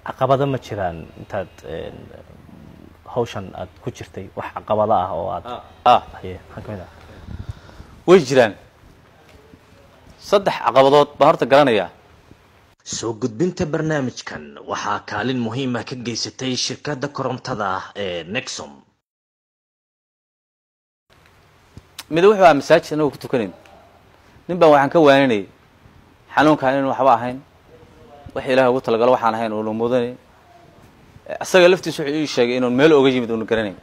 caqabado ma jiraan intaad een, hawshan aad ku jirtay wax caqabado ah oo aad ah haye maxaa ka mid ah way jiraan saddex caqabadood baan horta garanayaa soo gudbinta barnaamijkan waxaa kaalin muhiima ka geysatay shirkadda korontada ee nexom mid wuxuu ahaa masaajid anagoo ku tukanayn nin baan waxaan ka waaninayay xanuunkaan inuu waxba ahayn wax ilaah ugu talagalo waxaan ahayn uuna mudanay isaga laftiisa wuxuu ii sheegay inuun meel oga yimid uuna garanayn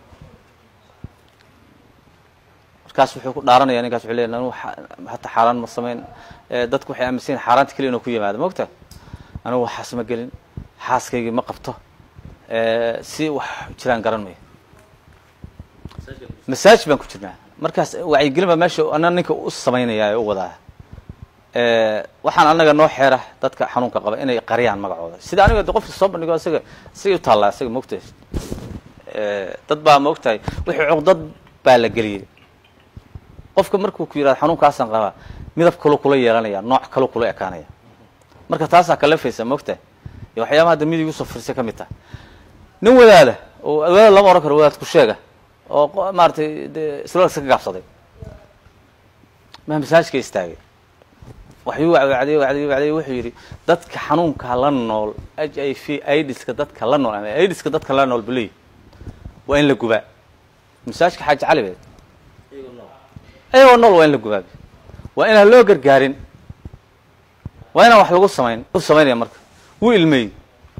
markaas wuxuu ku dhaaranaya ninkaas wuxuu leeyahay anigu xa- hataa xaaraan ma samayn Eh, dadku waxay aaminsan yihin xaaraanta keliya inuu ku yimaado mogta anigu waxaas ma gelin xaaskaygii ma qabto Eh, si wax jiraan garan mayo masaajid baan ku jirnaa markaas wacyigelin baa meesha ana ninka u samaynaya ee u wadaa Eh, waxaan anaga noo xeera dadka xanuunka qaba inay qariyaan magacooda sida aniga de qofka soo bandhigo isaga isaga u taallaa isaga mogtahay Eh, dad baa mogtahay wixii cuqdad baa la geliyey qofka markuu ku yidhahdo xanuunkaasaan qabaa midab kaloo kula yeelanaya nooc kaloo kula ekaanaya marka taasaa kalafaysa mogtahay iyo waxyaabaha hadda midig usoo firsay ka mid taha nin wadaada oo wadaad lama ohan karo wadaad ku sheega oo qo- maaragtay dee islolka ka gaabsaday maa masaajka istaagay waxyuu wacdiyey wacdiyey wacdiyey wuxuu yidhi dadka xanuunka la nool h i v aidiska dadka la nool ama aidiska dadka la nool buleey waa in la gubaa masaajka xaaji cali beed ayagoo nool waa in la gubaa waa inaan loo gargaarin waa inaan wax lagu samayn u samaynaya marka wuu ilmeeyey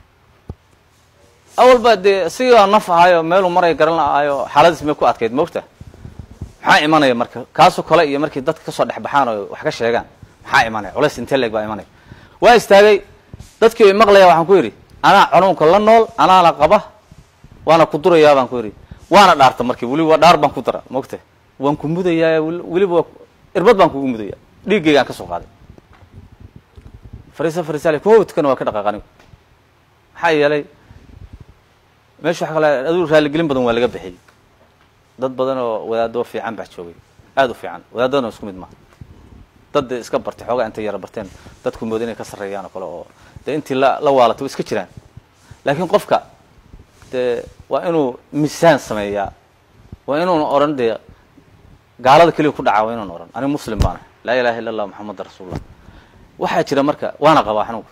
awalba dee isigaa naf ahaayo meeluu maray garan lahaayo xaaladiis may ku adkayd moogta maxaa imanaya marka kaasoo kale iyo markii dadka kasoo dhex baxaan oo wax ka sheegaan maxaa imanaya culays intee leeg baa imanaya waa istaagay dadkii way maqlaya waxaan ku yidhi anaa cunuunka la nool anaana qaba waana ku durayaa baan ku yidhi waana dhaarta markii weliba waa dhaar baan ku dara moogta waan ku mudayaa wel- weliba waa irbad baan kugu mudaya dhiiggaygaan ka soo qaaday fariisa fariisale kuma tukana waa ka dhaqaaq anigu maxaa yeelay meesha waxa kale aduu raaligelin badan waa laga bixiyey dad badan oo wadaadoo fiican baa joogay aada u fiican wadaadadana isku mid maaha dad dee iska bartay xoogaa intay yara barteen dadku mooda inay ka sarreeyaan oo kale oo dee intii la la waalatay way iska jiraan laakiin qofka dee waa inuu misaan sameeyaa waa inuuna odhan dee gaalada keliya ku dhacaa waa inuuna odhan aniga muslim baana laa ilaha illa allah moxameda rasuulullah waxaa jira marka waana qabaa xanuunka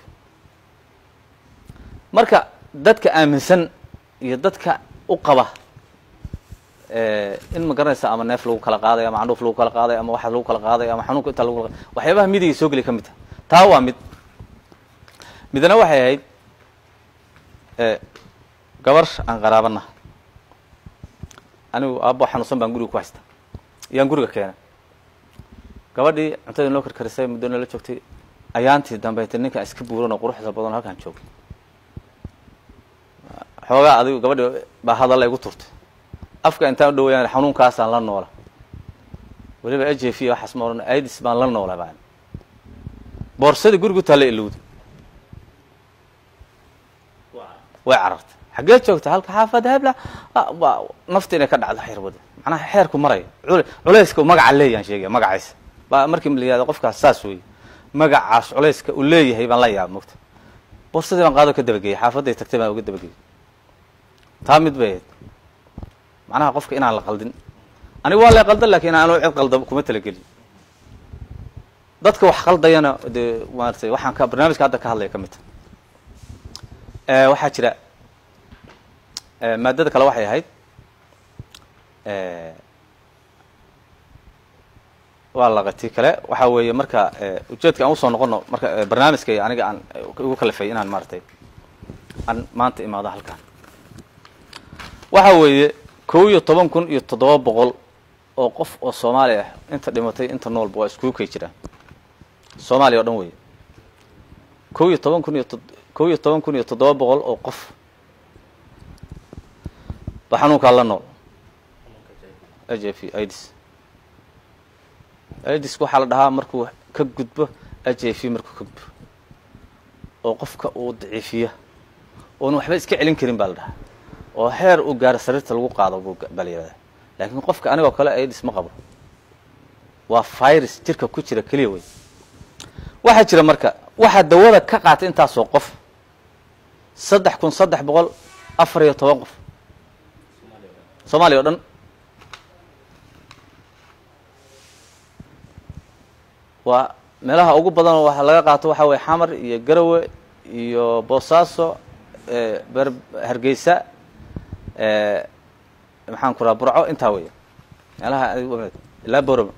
marka dadka aaminsan iyo dadka u qaba eh, in ma garanaysa ama neef lagu kala qaadayo ama candhuuf lagu kala qaadayo ama waxa lagu kala qaadayo ama xanuunka intaa lagu kala qaadayo waxyaabaha midiga soo geliya ka mid taha taa waa mid midna waxay ahayd eh, gabar aan qaraabana anigu aabbo xanuunsan baan guriga ku haysta iyaan guriga keenay gabadhii cuntadii noo karkarisay muddo nala joogtay ayaantii dambeetay ninkan iska buuran oo quruxda badan oo halkaan joogay xoogaa adigu gabadhi baa hadalla igu turtay afka intaan u dhawayaan xanuunkaasaan la noola weliba h f waxaas ma odhan aidis baan la noola baan boorsadii gurigu taalla ilowda way carartay xaggee joogta halka xaafada hebla Ah, waa nafta inay ka dhacdo xeer wada macnaha xeerku marayo cul- culayska uu magaca leeyaan sheegaya magaciisa baa markii la yihahdo qofkaas saas weeye magacaas culayska uu leeyahay baan la yaaba mogta boorsadii baan qaado ka dabageeyey xaafaday tagtay baan uga dabageeyey taa mid bay ahayd macnaha qofka inaan la qaldin aniga waa la qaldan lakin aan cid qalda kuma talagelin dadka wax qaldayana dee maaratay waxaan ka barnaamijka hadda ka hadlaya ka mid ta waxaa jira eh, maadada kale waxay ahayd eh, waa laqati kale waxa weeye marka eh, ujeedka aan usoo noqono marka eh, barnaamijka iyo aniga aan eh, igu kalifay inaan maaratay aan maanta imaado halkan waxa weeye kow iyo toban kun iyo toddoba boqol oo qof oo soomaali ah inta dhimatay inta noolba waa iskugu kay jiraan soomaaliya o dhan weeye kow iyo toban kun iyo to kow iyo toban kun iyo toddoba boqol oo qof ba xanuunkaa la nool h f idis idis waxaa la dhahaa markuu ka gudbo h f markuu ka gudbo oo qofka uu daciifiya oona waxba iska celin karin baa la dhahaa oo heer uu gaaro sariirta lagu qaado buu baa la yihahdaa laakiin qofka anigoo kale aidis ma qabo waa virus jirka ku jira keliya wey waxaa jira marka waxaa dawada ka qaatay intaasoo qof saddex kun saddex boqol afar iyo toban qof soomaaliya o dhan waa meelaha ugu badan waxa laga qaato waxa weye xamar iyo garawe iyo boosaaso ber hargeysa maxaan ku raha burco intaa weya meelaha ilaa boroma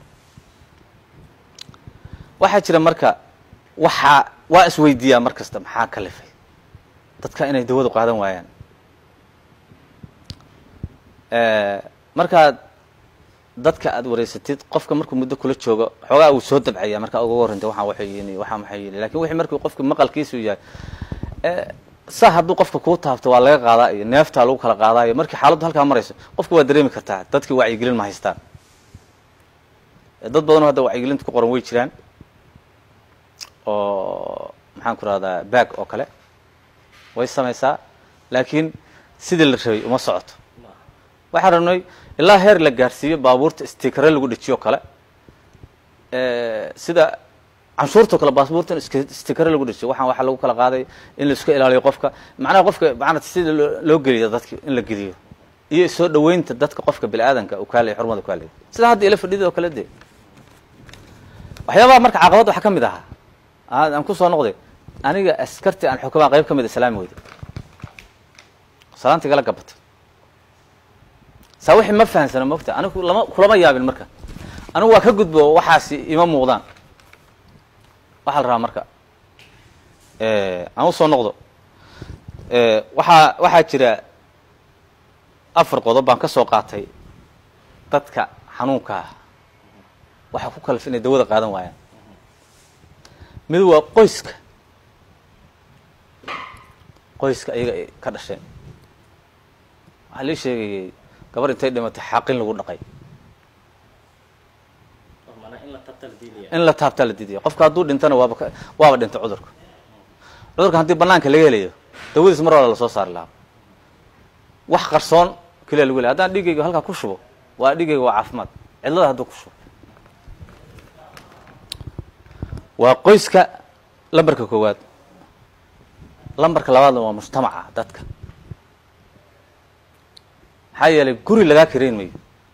waxaa jira marka waxaa waa isweydiiyaa mar kasta maxaa kalifay dadka inay dawadu qaadan waayaan markaad dadka aad wareysatid qofka markuu muddo kula joogo xoogaa uu soo dabcaya markaa uga warrantay waxaan waxay yihin waxaan waxay yihin lakin wixii markuu qofka maqalkiisu yahay saa hadduu qofka kuu taabto waa laga qaadaa iyo neeftaa lagu kala qaadaayo markii xaaladdu halkaa marayso qofka waa dareemi kartaa dadkii wacyigelin ma haystaan dad badanoo hadda wacyigelinta ku qoran way jiraan oo maxaan ku rahdaa bag oo kale way samaysaa laakiin sidii la rabay uma socoto waxaan rabnay ilaa heer la gaarsiiyo baabuurta stikare lagu dhejiyo kale sida canshuurtao kale baabuurta in stikare lagu dhejiyo waxaan waxaa lagu kala qaaday in la iska ilaaliyo qofka macnaha qofka maanaa sida loo geliyo dadka in la geliyo iyo soo dhaweynta dadka qofka bini aadanka uu kaalaya xurmada kaalaya sida hadda ila fadhida oo kale dee waxyaabaha marka caqabad waxaa ka mid ahaa aan kusoo noqday aniga askarti aan xukumaa qayb ka mid a salaami weyda salaanta igala gabatay saa wixii ma fahamsana mogta anigu lama kulama yaabin marka anigu waa ka gudbo waxaasi ima muuqdaan waxaa la rabaa marka aan usoo noqdo waxaa waxaa jira afar qodob baan ka soo qaatay dadka xanuunka ah waxaa ku kalif inay dawada qaadan waayaan mid waa qoyska qoyska ayaga ay ka dhasheen waxaa lii sheegayay gabar intay dhimatay xaqin lagu dhaqay in la taabtaa la diidaya qofka hadduu dhintana waaba waaba dhintay cudurka cudurka haddii banaanka laga helayo dawadiis mar wala lasoo saari lahaa wax qarsoon keliya lagu helay haddaan dhigayga halkaa ku shubo waa dhigayga waa caafimaad cidlada hadduu ku shubo waa qoyska lambarka koowaad lambarka labaadna waa mujtamaca dadka maxaa yeelay guri lagaa karayn mayo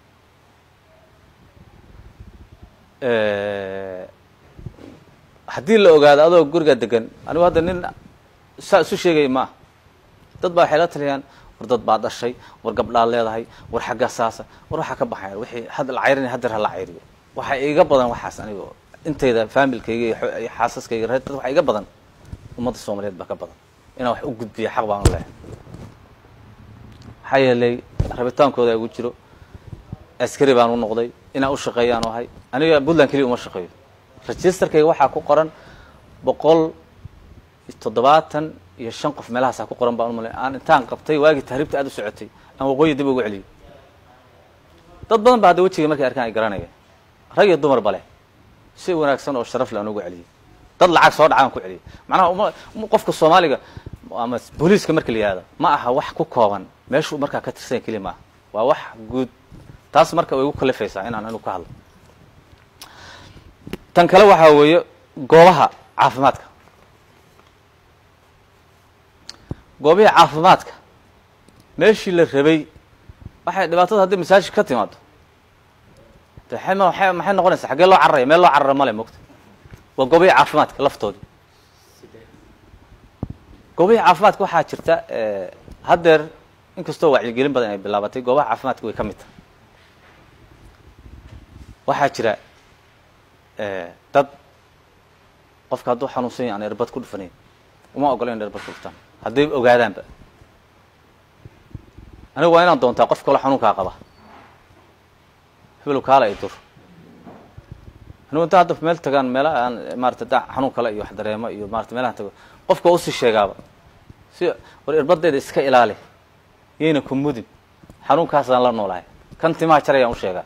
haddii la ogaado adoo guriga degan anigu hadda nin saa isu sheegaya ma ah dad baa waxay la taliyaan war dad baa dhashay war gabdhaad leedahay war xaggaa saasa war waxaa ka baxaya wixii had la cayrinay hadeer ha la cayriyo waxaa iga badan waxaas anigo intayda faamilkayga iyo xaasaskayga reer dad waxaa iga badan ummadda soomaaliyeed baa ka badan inaan wax u gudbiya xaq baan u lehay maxaa yeelay rabitaankooda igu jiro askari baan u noqday inaan u shaqeeyaan ahay aniga puntland keliya uma shaqeeyo registerkayga waxaa ku qoran boqol toddobaatan iyo shan qof meelahaasaa ku qoran baan u malay aan intaan qabtay waagii tahriibta aad u socotay aan waqooyi dib ugu celiyay dad badan ba hadda wejiga markay arkaan ay garanaya rag iyo dumar bale si wanaagsan oo sharaf le aan ugu celiyay dad lacag soo dhacaan ku celiyay macnaha uma qofka soomaaliga ama booliiska marka la yihahdo ma aha wax ku kooban meeshuu markaa ka tirsanya keliya maaha waa wax guud taas marka way igu kalifaysaa inaan anigu ka hadlo tan kale waxaa weeye goobaha caafimaadka goobihii caafimaadka meeshii la rabay waxay dhibaatada haddii masaajid ka timaado de maxay maxay noqonaysaa xaggee loo cararaya meel loo carara male mogta waa goobihii caafimaadka laftoodi goobihii caafimaadka waxaa jirta haddeer inkastoo wacyigelin badan ay bilaabatay goobaha caafimaadka way ka mid tahay waxaa jira dad qofka hadduu xanuunsan yahy aan erbad ku dhufanayn uma ogolo in erbad ku dhuftaan hadday ogaadaanba anigu waa inaan doontaa qof kaloo xanuunkaa qaba heblow kaala i dur anigu inta hadda meel tagaan meela aan maarata da xanuun kale iyo wax dareemo iyo maarata meelahan tago qofka waa usii sheegaaba si war irbadeeda iska ilaali yayna ku mudin xanuunkaasaan la noolahay kan timaha jarayaan u sheegaa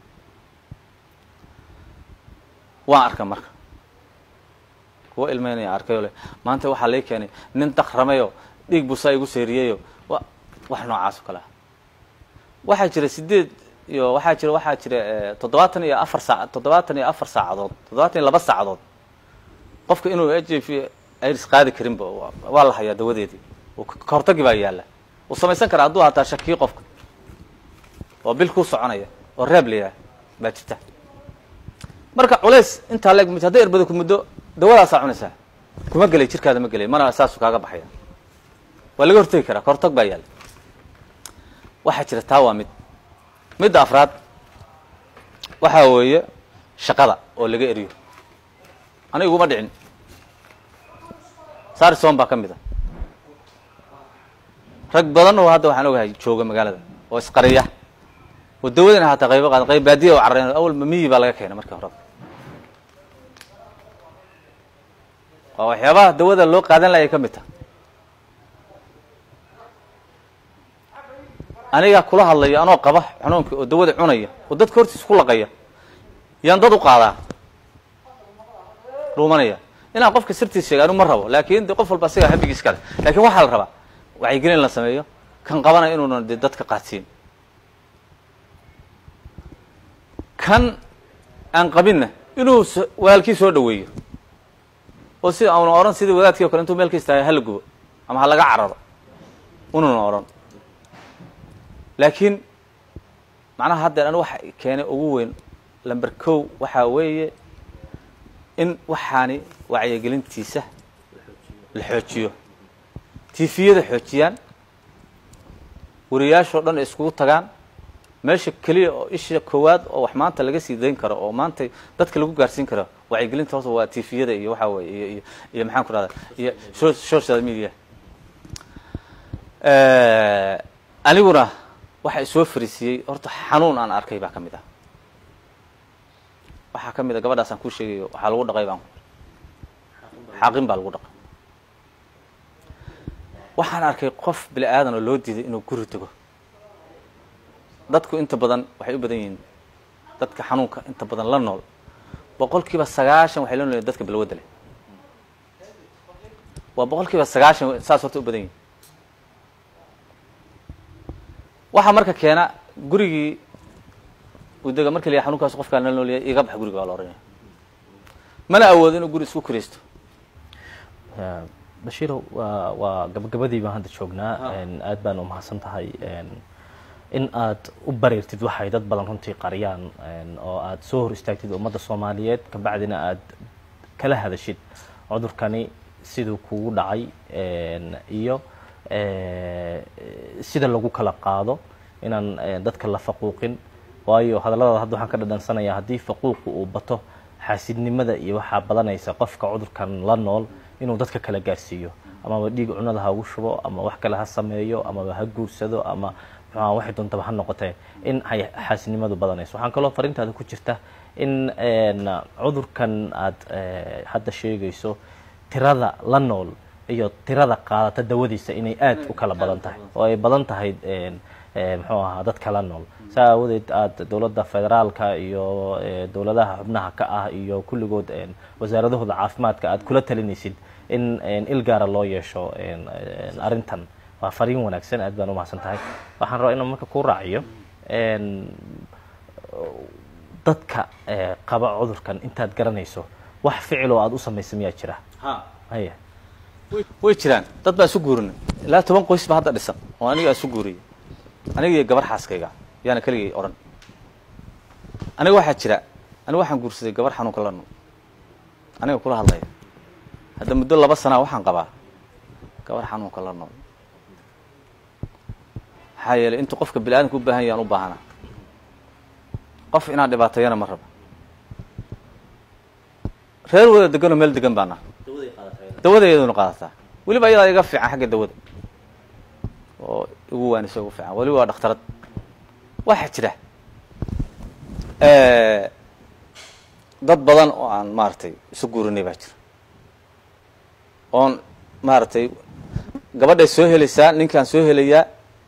waan arka marka kuwa ilmeynaya arkayoo le maanta waxaa lay keenay nin dakramayoo dhiig busaa igu seeriyeyo wa wax noocaas oo kale ah waxaa jira sideed iyo waxaa jira waxaa jira toddobaatan iyo afar saac toddobaatan iyo afar saacadood toddobaatan iyo laba saacadood qofka inuu h i v irs qaadi karinba waa la hayaa dawadeedii oo ka hortagi baa yaalla uu samaysan karaa hadduu hataa shakiyo qofka oo bil kuu soconaya oo reeb la yidhaah baa jirta marka culays intaa leeg mid hadday erbada ku muddo dawadaasaa cunaysaa kuma gelay jirkaada ma gelay mana saasu kaaga baxaya waa laga hortegi karaa ka hortag baa yaalla waxaa jira taa waa mid midda afraad waxaa weeye shaqada oo laga eriyo aniga iguma dhicin sarison baa ka mid a rag badan oo hadda waxaan ogahay jooga magaalada oo isqariya oo dawadana hataa qaybo qaada qayb baadiya oo carreyn awal miyi baa laga keenay markii horeba waa waxyaabaha dawada loo qaadan lahay ka mid taha anigaa kula hadlaya anoo qaba xanuunkii oo dawada cunaya oo dadka hortiisa ku laqaya yaan dad u qaadaa dhuumanaya inaan qofka sirtiis sheega anigu ma rabo laakin de qof walba asigaa habigiis kale lakin waxaa la rabaa wacyigelin la sameeyo kan qabanaya inuuna de dadka qaadsiin kan aan qabinna inuu s walaalkii soo dhaweeyo oo si auna odhan sidii wadaadkii o kale intuu meel ka istaaga hala gubo ama ha laga cararo ununa odhan laakiin macnaha haddeer anu waxa keenay ugu weyn lamber kow waxaa weeye in waxaani wacyigelintiisa la xoojiyo tifiyada xoojiyaan wariyaashoo dhan iskugu tagaan meesha keliya oo isha koowaad oo wax maanta laga sii dayn karo oo maanta dadka lagu gaarsiin karo wacyigelinta horta waa tifiyada iyo waxaa weye iyo iyo iyo maxaan ku rahda iyo social media aniguna waxa isoo fariisiyey horta xanuun aan arkay baa ka mid ah waxaa ka mid a gabadhaas aan kuu sheegayo waxaa lagu dhaqay baan xaqin baa lagu dhaqay waxaan arkay qof bini aadan oo loo diiday inuu guri dego dadku inta badan waxay u badan yihiin dadka xanuunka inta badan la nool boqol kiiba sagaashan waxay la noolyihin dadka balwadda leh waa boqol kiiba sagaashan saas horta u badan yihin waxaa marka keena gurigii udega marka la yahay xanunkaas qofkaan la noolyahay iga bax guriga waa la ohanaya mana awoodo inuu guri isku kiraysto bashiiro waa waa gabagabadii baan hadda joognaa aad baan umahadsan tahay in aad u bareertid waxay dad badan runtii qariyaan oo aad soo hor istaagtid ummadda soomaaliyeed kabacdina aad kala hadashid cudurkani siduu kugu dhacay iyo sida lagu kala qaado inaan dadka la faquuqin waayo hadalladaada hadda waxaan ka dhadhansanayaa haddii faquuqu uu bato xaasidnimada iyo waxaa badanaysa qofka cudurkan la nool inuu dadka kala gaarsiiyo amaba dhiig cunada ha ugu shubo ama wax kale ha sameeyo amaba ha guursado ama muxuha waxay doontaba ha noqotee in ay xaasidnimadu badanayso waxaan kaloo farintaada ku jirta in cudurkan aad hadda sheegayso tirada la nool iyo tirada qaadata dawadiisa inay aad u kala badan tahay oo ay badan tahay muxuu ahaa dadka la nool saa aawadeed aada dowladda federaalka iyo dowladaha xubnaha ka ah iyo kulligood wasaaradahooda caafimaadka aad kula talinaysid in il gaara loo yeesho arrintan waa fariin wanaagsan aad baan umahadsan tahay waxaan rabaa inaan marka ku raaciyo dadka qaba cudurkan intaad garanayso wax ficiloo aada u samaysa miyaa jira haya way jiraan dad baan isu guurinay ilaa toban qoys ba hadda dhisan oo aniga isu guuriyay aniga iyo gabar xaaskayga yaana keligay odhan aniga waxaa jira aniga waxaan guursaday gabar xanuunka la nool aniga kula hadlaya hadda muddo laba sanaa waxaan qabaa gabar xanuunka la nool maxaa yeelay intuu qofka bini aadamka u baahan yaan u baahanaa qof inaan dhibaateeyana ma rabo reer wada deganoo meel degan baana dawada iyaduna qaadataa weliba ayadaa iga fiican xagga dawada oo igu waanisa ugu fiican weliba waa dhakhtarad waxaa jira dad badan oo aan maaragtay isu guurinay baa jira oon maaragtay gabadhay soo helaysaa ninkaan soo helayaa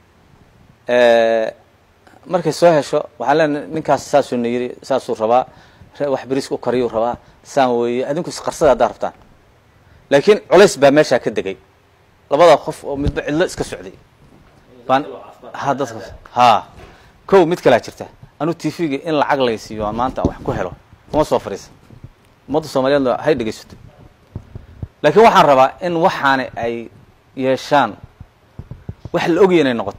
markay soo hesho waxaan leenahay ninkaas saasuu na yiri saasuu rabaa wax beriis u kariyuu rabaa saan weeye adinku isqarsada haddaa rabtaan laakiin culays baa meeshaa ka degay labada qof oo midba cidlo iska socday baan ha dadka ha kow mid kalaa jirta anuu t v-ga in lacag laysiiyo aan maanta wax ku helo kuma soo fariisa ummadda soomaaliyeedna hay dhegaysato laakiin waxaan rabaa in waxaani ay yeeshaan wax la ogaya inay noqoto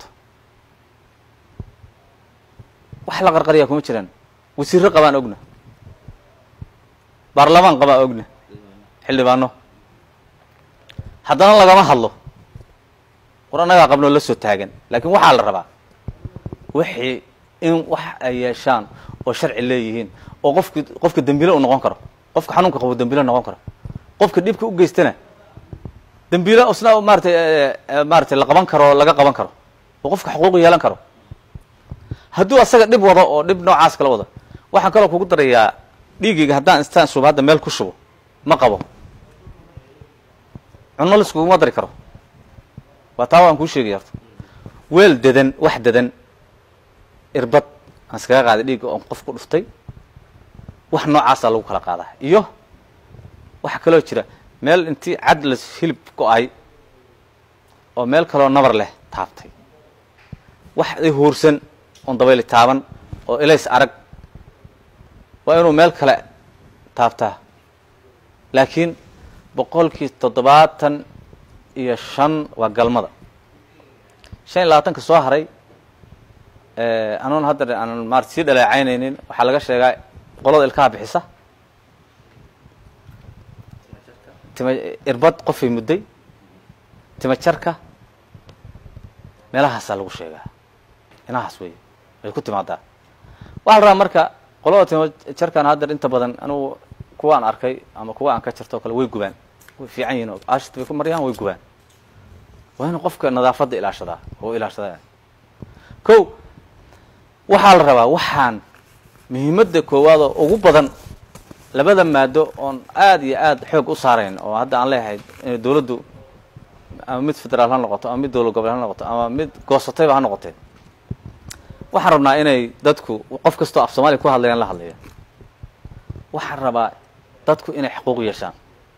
wax la qarqariyaa kuma jiraan wasiirro qabaan ogna baarlamaan qabaan ogna xildhibaano haddana lagama hadlo war annagaa qabnoo la soo taagan laakiin waxaa la rabaa wixii in wax ay yeeshaan oo sharci leeyihiin oo qofki qofka dembile u noqon karo qofka xanuunka qabo dembile noqon karo qofka dhibka u geystana dembile isna maaratay maaratay la qaban karo laga qaban karo oo qofka xuquuq yeelan karo hadduu asaga dhib wado oo dhib noocaas kala wado waxaan kaloo kugu darayaa dhiigayga haddaan istaan shubo hadda meel ku shubo ma qabo cunno laskuguma dari karo waa taa waan kuu sheegaya horta weel dedan wax dedan irbad aan iskaga qaaday dhiigga oon qof ku dhuftay wax noocaasaa lagu kala qaadaa iyo waxaa kaloo jira meel intii cad la hilib go-ay oo meel kaloo nabar leh taabtay wax i huursan oon dabayli taaban oo ilays arag waa inuu meel kale taabtaa laakiin boqolkii toddobaatan iyo shan waa galmada shan iyo labaatanka soo haray anoon hadda aanan maarata sii dhaleecaynaynin waxaa laga sheegaa qolada ilkaha bixisa tima irbad qofay mudday tima jarka meelahaasaa lagu sheegaa inahaas wey way ku timaadaa waxaa la rabaa marka qolada tima jarkan haddeer inta badan anugu kuwa aan arkay ama kuwa aan ka jarto o kale way gubaan way fiican yihin oo ashit bay ku maryaan way gubaan waa inuu qofka nadaafadda ilaashadaa oo ilaashadaa ko waxaa la rabaa waxaan muhiimadda koowaad oo ugu badan labada maado oon aada iyo aada xoog u saarayn oo hadda aan leeyahay inay dawladdu ama mid federaal ha noqoto ama mid dowlad gobol ha noqoto ama mid goosatayba ha noqotee waxaan rabnaa inay dadku qof kastoo af soomaaliya ku hadlayaan la hadlaya waxaan rabaa dadku inay xuquuq yeeshaan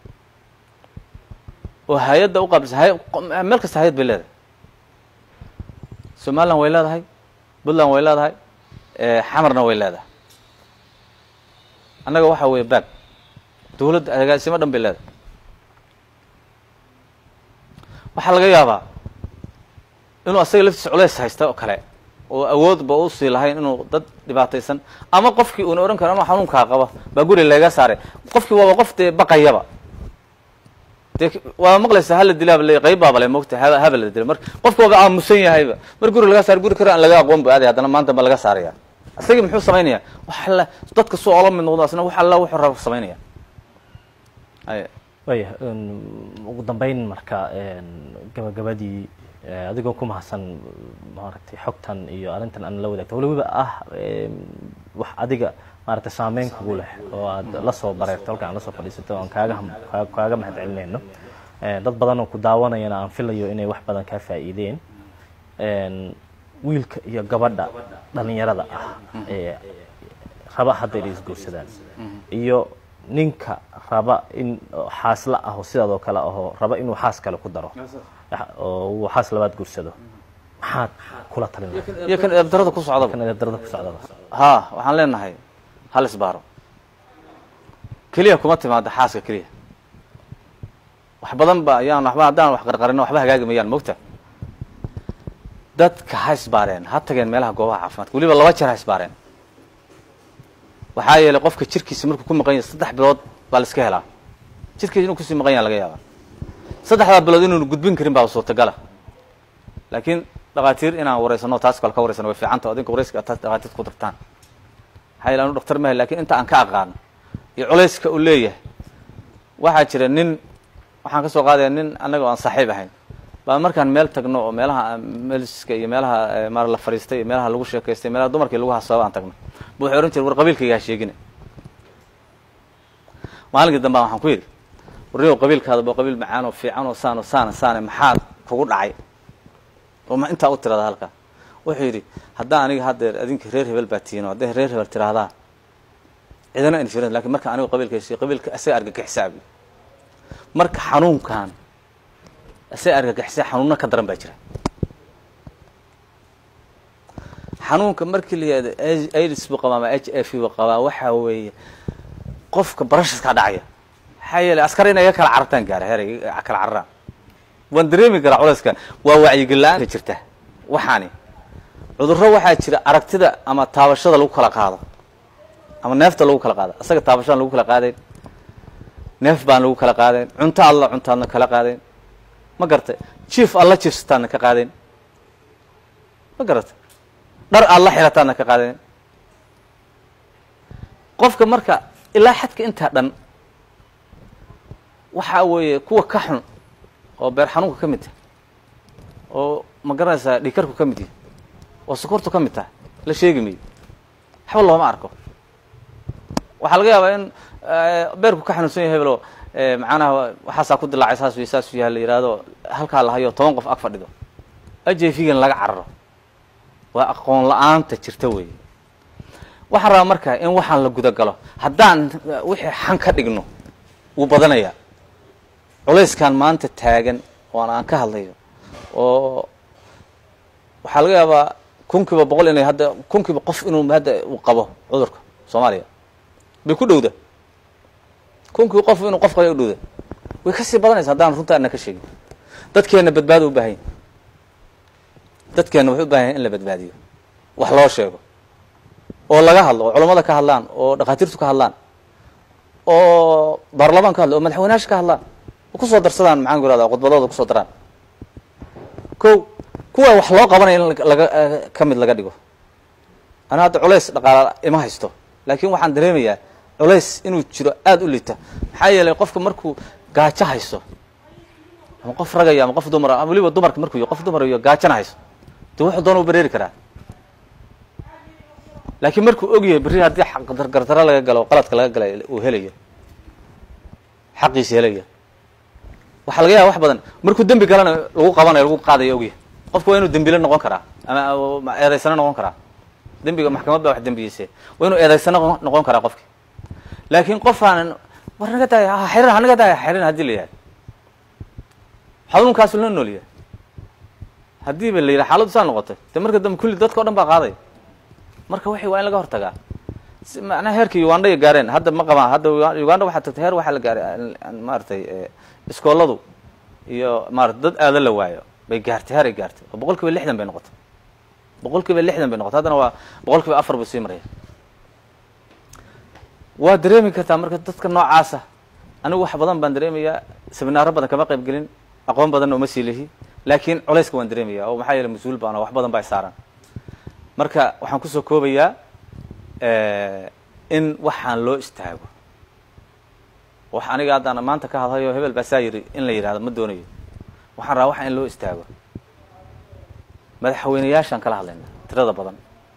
oo hay-adda uqaabilsa hay meel kasta hay-ad bay leedahay somaliland way leedahay puntland way leedahay xamarna way leedahay annaga waxa weeye baag dawladda agaasimo dhan bay leedahay waxaa laga yaabaa inuu asaga laftiisa culeys haysta oo kale oo awoodba usii lahayn inuu dad dhibaataysan ama qofkii uuna odhan karo anuu xanuunkaa qaba baa guri laga saaray qofkii waaba qof dee baqayaba dee waa maqlaysa hala dilaaba le qayb baaba le mogta ha haba la dila marka qofka waaba aamusan yahayba mar guri laga saaray guri kale aan laga aqoon bu aaday haddana maanta ba laga saaraya isagii muxuu samaynaya wax alla dadka suu ola mid noqdo asna wax alla wuxuu raba samaynaya ay waya ugu dambeyn marka gabagabadii adigoo ku mahadsan maaragtay xogtan iyo arrintan aan la wadaagto waliba ah wax adiga maaragtay saameyn kugu leh oo aad la soo bareerto halka aan la soo fadhiisato aan kaaga kaaga mahad celinayno dad badan oo ku daawanayana aan filayo inay wax badan kaa faa'iideen wiilka iyo gabadha dhalinyarada ah ee raba hadda inay isguursadaan iyo ninka raba in xaasla aho sidaadoo kale ahoo raba inuu xaas kale ku daro oo uu xaas labaad guursado maxaad kula talin iyo kan eebdarada ku socdaba kan darada ku socdaba ha waxaan leenahay hal isbaaro keliya kuma timaada xaaska keliya wax badan ba ayaan waxba haddaan wax qarqarino waxba hagaagi mayaan mogta dadka ha isbaareen ha tageen meelaha goobaha caafimaadka weliba laba jeer ha isbaareen waxaa yeelay qofka jirkiisa markuu ku maqan yahay saddex bilood baa la iska helaa jirkiisa inuu kusii maqan yaha laga yaabaa saddexdaa bilood inuunu gudbin karin baa suurtagala laakiin dhakhaatiir inaan wareysano taas kale ka wareysano way fiicanta adinka wareyska taas dhakhaatiirta ku dartaan maxaa yeele anu dhaktar mahay lakin inta aan ka aqaano iyo culayska uu leeyahay waxaa jira nin waxaan ka soo qaadaya nin annaga o aan saaxiib ahayn baa markaan meel tagno oo meelaha meliska iyo meelaha maar la fadhiistay iyo meelaha lagu sheekaystay meelaha dumarkii lagu hasaabo aan tagno bu waxay ohan jire war qabiilkayga ha sheegina maalinkii dambaa waxaan ku yidhi warniyow qabiilkaada ba qabiil macaan oo fiican oo saan oo saana saane maxaad kugu dhacay oo ma intaa u tirahda halkaa wuxuu yidhi haddaa aniga haddeer adinka reer hebel baa tihiin oo hadday reer hebel tiraahdaa cidana infirin lakin marka anigu qabiilkaysi qabiilka isaga argagixisaabi marka xanuunkan isaga argagixisa xanuunna ka daran baa jira xanuunka markii la yihahdo aids buu qabaa ama h f buu qabaa waxaa weeye qofka barashaskaa dhacaya maxaa yeelay askar inay iga kala carartaan gaara heer kala cararaan waan dareemi karaa culayska waa wacyigela-aanka jirta waxaani cudurro waxaa jira aragtida ama taabashada lagu kala qaado ama neefta lagu kala qaado asaga taabashadaan lagu kala qaadayn neef baan lagu kala qaadayn cunto alla cuntaadna kala qaadayn ma garata jief alla jiefsataadna ka qaadayn ma garata dhar alla xirataadna ka qaadayn qofka marka ilaa xadka intaa dhan waxaa weeye kuwa ka xun oo beer xanuunka ka mid tahay oo ma garanaysaa dhiikarku ka mid yahay oo sokortu ka mid tahay la sheegi mayo waxba looma arko waxaa laga yaabaa in beerku ka xanuunsan yahay hebelo macnaha waxaasaa ku dilaacay saas wey saas yaha la yihahdo halkaa lahayo toban qof ag fadhido ajfigan laga cararo waa aqoon la-aanta jirta weeye waxaan rabaa marka in waxaan la guda galo haddaan wixii xan ka dhigno wuu badanayaa culayskan maanta taagan oan aan ka hadlayo oo waxaa laga yaabaa kunkiiba boqol inay hadda kunkiiba qof inuu hadda uu qabo cudurka soomaaliya bay ku dhowda kunkiiba qof inuu qof qaba u dhowda way kasii badanaysa haddaan runta ana ka sheegin dadkeenna badbaado u baahan yahy dadkeenna waxay u bahan yahy in la badbaadiyo wax loo sheego oo laga hadlo oo culammada ka hadlaan oo dhakhaatiirtu ka hadlaan oo baarlamaan ka hadlo oo madaxweynaasha ka hadlaan oo kusoo darsadaan maxaan ku irahda khudbadooda kusoo daraan ko kuwa wax loo qabanaya in laga ka mid laga dhigo ana hadda culays dhaqaala ima haysto laakiin waxaan dareemayaa culays inuu jiro aada u lita maxaa yeelay qofka markuu gaajo haysto ama qof ragaya ama qof dumara ama weliba dumarka markuu qof dumar iyo gaajana haysto de wuxuu doona u bareeri karaa laakiin markuu ogyahay berri haddii gardaro laga galo qaladka laga galay uu helayo xaqiisa helaya waxaa laga yaaba wax badan markuu dembi galana lagu qabanayo lagu qaadayo ogyahay qofka waa inuu dembile noqon karaa ama eedaysano noqon karaa dembiga maxkamad baa wax dembiyeyse waa inuu eedaysano noqon karaa qofki laakiin qof aanan war naga daaya ha xirin hanaga daaya xirin haddii la yahay xanuunkaasu la noolyahay haddii ba la yidhaha xaaladdu saa noqotay de marka dambe kulli dadka o dhan baa qaaday marka waxay waa in laga hortagaa macnaha heerka uganda ay gaareen hadda ma qabaan hadda uganda waxaa tagtay heer waxaa la gaaray maaragtay iskooladu iyo maarata dad aada la waayo bay gaartay heer ay gaartay oo boqol kiiba lixdan bay noqotay boqol kiiba lixdan bay noqotay haddana waa boqol kiiba afar buu sii maraya waa dareemi kartaa marka dadka noocaasa anigu wax badan baan dareemayaa seminaaro badan kama qayb gelin aqoon badanna uma sii lihi laakiin culayska waan dareemaya oo maxaa yeele mas-uul baan wax badan baa saaran marka waxaan kusoo koobayaa in waxaan loo istaago wax aniga haddaan maanta ka hadlayo hebel baa saa yiri in la yidhahdo ma doonayo waxaan rabaa waxa in loo istaago madaxweyneyaashaan kala hadlayna tirada badan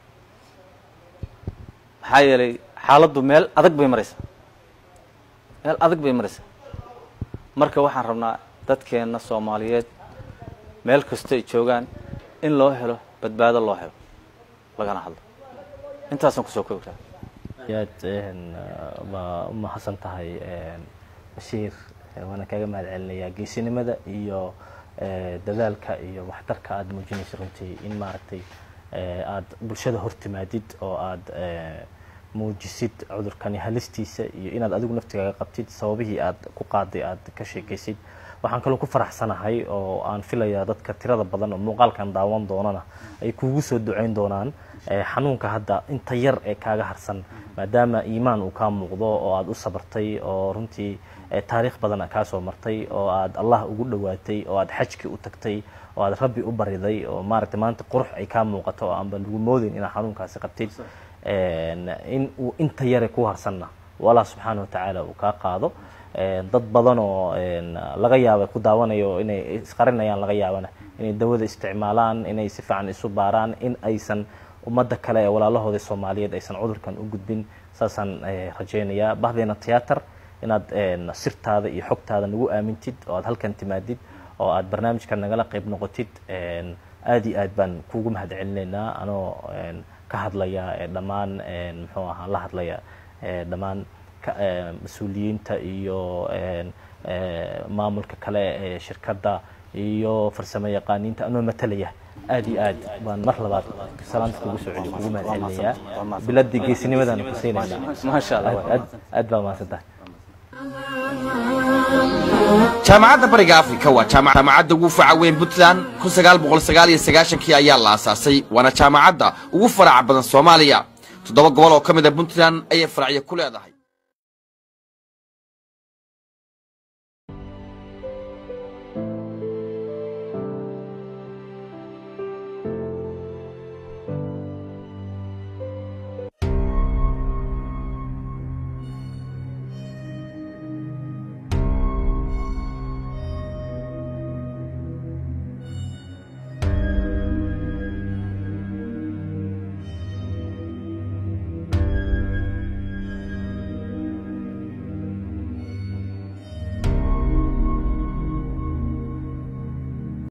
maxaa yeelay xaaladdu meel adag bay maraysaa meel adag bay maraysaa marka waxaan rabnaa dadkeenna soomaaliyeed meel kasta ay joogaan in loo helo badbaado loo helo lagana hadlo intaasaan kusoo koobi karaa yaad waa u mahadsan tahay bashiir waana kaga mahad celinayaa geesinimada iyo dadaalka iyo waxtarka aada muujinaysa runtii in maaragtay aada bulshada hortimaadid oo aada muujisid cudurkani halistiisa iyo inaad adigu naftigaaga qabtid sababihii aad ku qaaday aada ka sheekaysid waxaan kaloo ku faraxsanahay oo aan filayaa dadka tirada badan oo muuqaalkan daawan doonana ay kuugu soo duceyn doonaan xanuunka hadda inta yar ee kaaga harsan maadaama iimaan uu kaa muuqdo oo aada u sabartay oo runtii taariikh badana kaa soo martay oo aad allah ugu dhowaatay oo aad xajki u tagtay oo aad rabbi u bariday oo maaragtay maanta qurux ay kaa muuqato oo aanba lagu moodeyn inaad xanuunkaasi qabtid in uu inta yare ku harsanna allah subxaana watacaala uu kaa qaado dad badan oo laga yaaba ku daawanayo inay isqarinayaan laga yaabana inay dawada isticmaalaan inay si fiican isu baaraan in aysan ummadda kale ee walaalahooda soomaaliyeed aysan cudurkan u gudbin saasaan rajaynayaa bahdeena tiyaatar inaad sirtaada iyo xogtaada nagu aamintid oo aad halkan timaadid oo aad barnaamijkan nagala qayb noqotid aada iyo aad baan kuugu mahad celinaynaa anoo ka hadlaya dhammaan muxuu ahaa la hadlaya dhammaan mas-uuliyiinta iyo maamulka kale ee shirkadda iyo farsamo yaqaaniinta anoo matalaya aada iyo aad baan mar labaad salaanta kugu soo celiyo kugu mahad celinayaa biladii geesinimadan ku siinaynaa maasha allah aad aad baa mahadsan tahay jaamacadda bariga afrika waa jaamacadda ugu faca weyn puntland kun sagaal boqol sagaal iyo sagaashankii ayaa la aasaasay waana jaamacadda ugu faraca badan soomaaliya toddoba gobol oo ka mid a puntland ayay faracyo ku leedahay